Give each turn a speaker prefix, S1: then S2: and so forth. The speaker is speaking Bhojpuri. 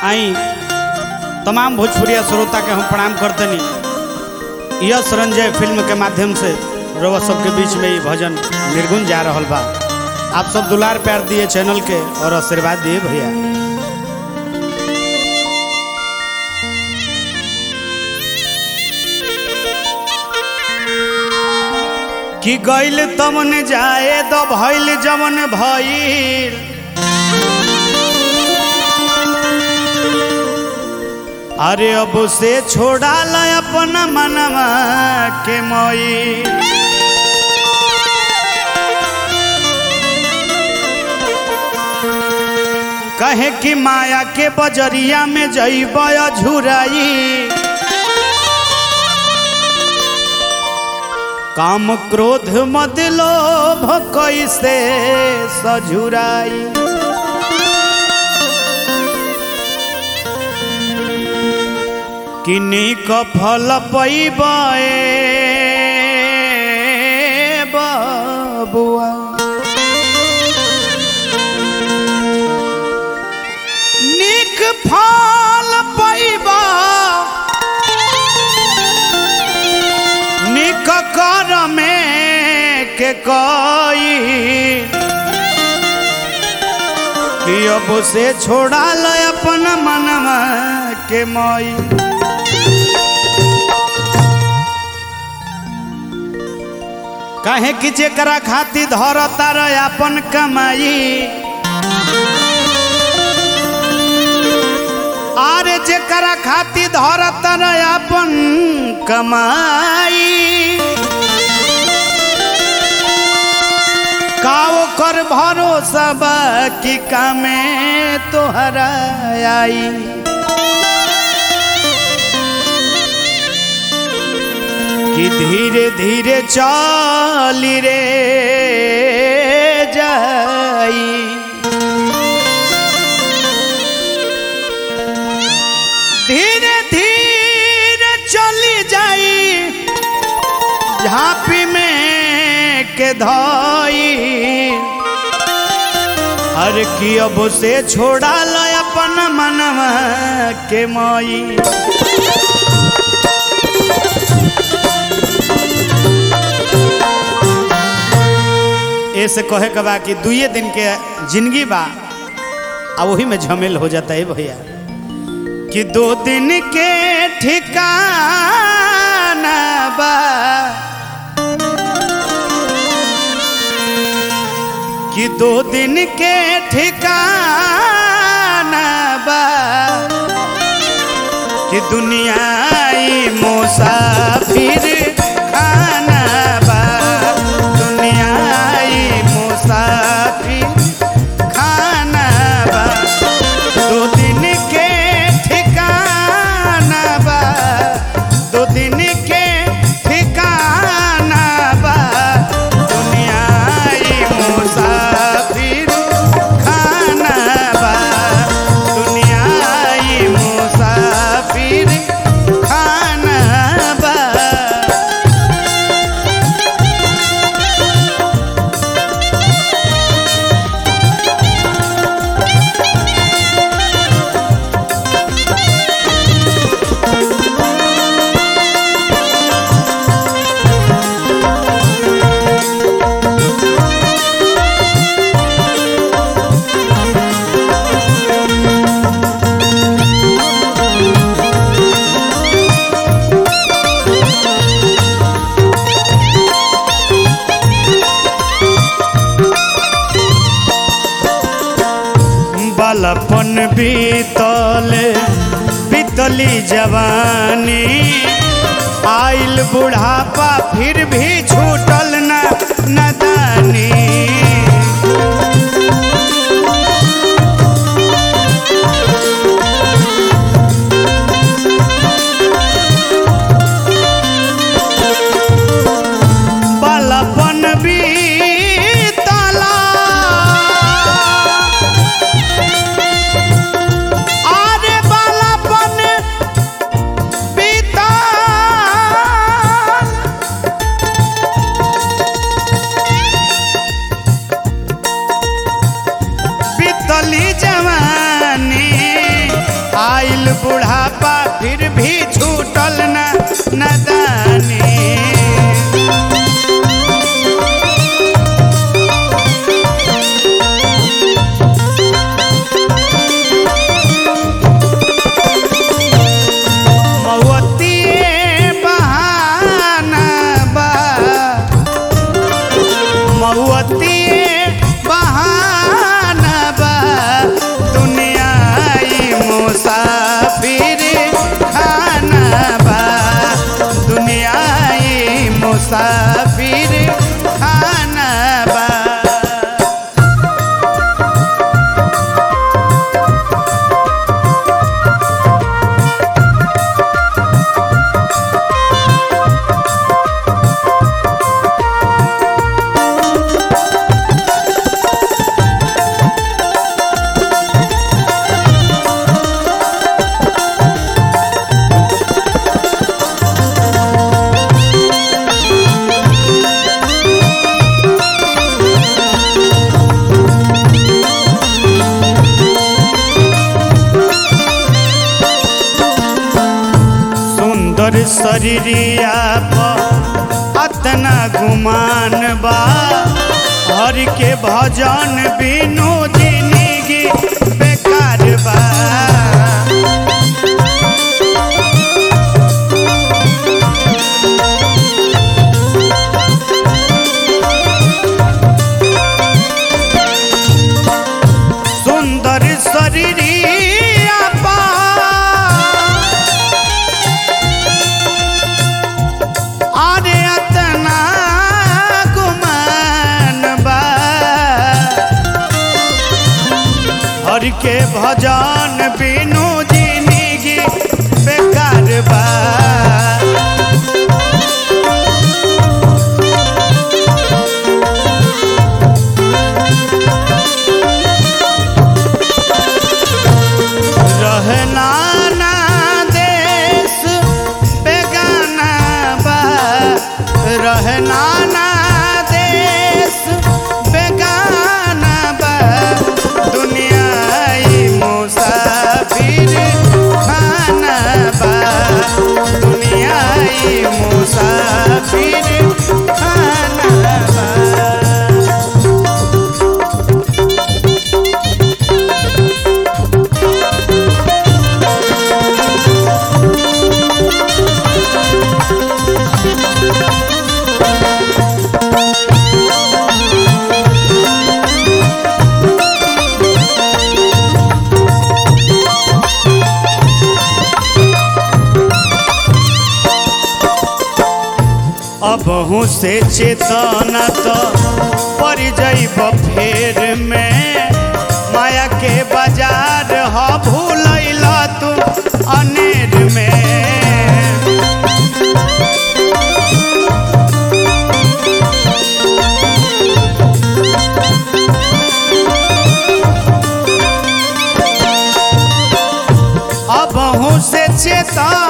S1: आई तमाम भोजपुरिया श्रोता के हम प्रणाम करतनी यश रंजय फिल्म के माध्यम से रउआ सबके बीच में ये भजन निर्गुण जा रहल बा आप सब दुलार प्यार दिए चैनल के और आशीर्वाद दिए भैया कि गइल तमन जाए तो भइल जमन भइल अरे अब से छोड़ा ल अपना मनवा के मोई कहे कि माया के बजरिया में जइब झुराई काम क्रोध मद लोभ कैसे सझुराई किन्नी क फल पैबे बबुआ निक फल पैबा निक कर में के कई कि अब से छोड़ा ल अपन मनवा के मई काहे कि जेकरा खातिर धरता रह अपन कमाई आरे जेकरा खातिर धरता रह अपन कमाई काओ कर भरोसा बा कि कामे तोहरा आई कि धीरे धीरे चाली रे जाई धीरे धीरे चली जाई झांपी में के धाई हर की अब से छोड़ा ल अपन मनवा के माई ऐसे कहे के बा कि दुए दिन के जिंदगी बा आ वही में झमेल हो जाता है भैया कि दो दिन के ठिकाना बा कि दो दिन के ठिकाना बा कि दुनिया ई मुसाफिर खाना बा दुनिया ई मुसाफिर खाना बा दो दिन के ठिकाना बा दो दिन के ठिकाना बा दुनिया ई मुसाफिर खाना बा दुनिया ई मुसाफिर खाना बा बालपन बीतल बीतली जवानी आइल बुढ़ापा फिर भी छूटल न नदानी बालपन बीतला आरे बालापन बीतल मऊअतिए बहाना बा दुनिया ई मुसाफिर खाना बा दुनिया ई मुसाफिर खाना बा सुंदर शरीरिया पर अतना गुमान बा हर के भजन बिनु जिंदगी बेकार बा सुंदर शरीरिया पर अरे अतना गुमान बा हर के भजन बिनु जिंदगी बेकार बा रहना ना देश बेगाना बा रहना ना देश बेगाना बा दुनिया ई मुसाफिर खाना बा दुनिया ई मुसाफिर खाना बा अबहू से चेतना तो पड़ जाइब फेर में माया के बाजार ह भूलैल तू अनेर में अबहू से चेतना